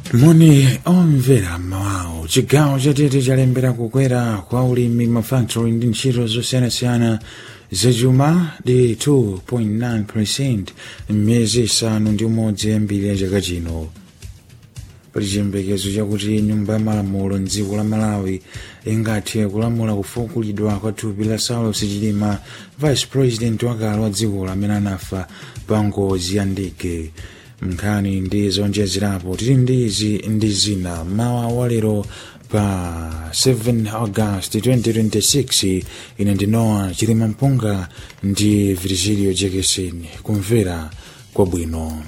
moni omvera mmawawo chigawo chatete chalembera kukwera kwa ulimi mafactory ndi ntchito zosiyanasiyana zachuma ndi 2.9 m'miyezi isanu ndi umodzi yambiri ya chaka chino pali chiyembekezo chakuti nyumba ya malamulo mdziko la malawi ingathe kulamula kufukulidwa kwa thupi la saulos chilima vice president wakale wa dzikolo amene anafa pa ngozi ya ndege nkhani ndi zonjezerapo tili ndi izi ndi zina mawa walero pa 7 august 2026 ine ndinowa chilima mpunga ndi virgilio jekeseni kumvera kwabwino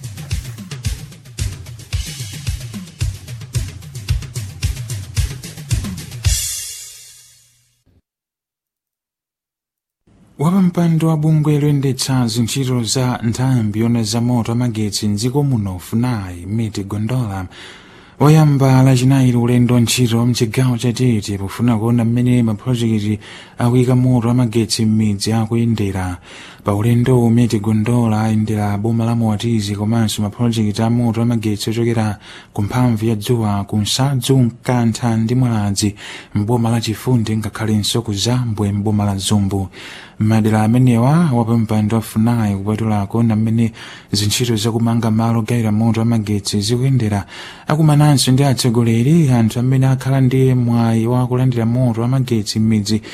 wapampando wa bungwe loyendetsa zintchito za nthambi yona za moto amagetsi mdziko muno funai miti gondola wayamba lachinayi ulendo ntchito mchigawo chatete pofuna kuona mmene mapulojekiti akuyika moto amagetsi m'midzi akuyendera pa ulendo miti gondola ayendera boma la moatizi komanso mapulojekiti a moto amagetsi ochokera ku mphamvu ya dzuwa ku nsadzu mkantha ndi mwaladzi mboma la chifundi ngakhalenso ku zambwe mboma la zumbu madera amenewa wapampando afunayi kupatulako na mmene zintchito zakumanga malo ogayira moto amagetsi zikuyendera akumananso ndi atsogoleri anthu amene akhala ndi mwayi wa kulandira moto amagetsi m'midzi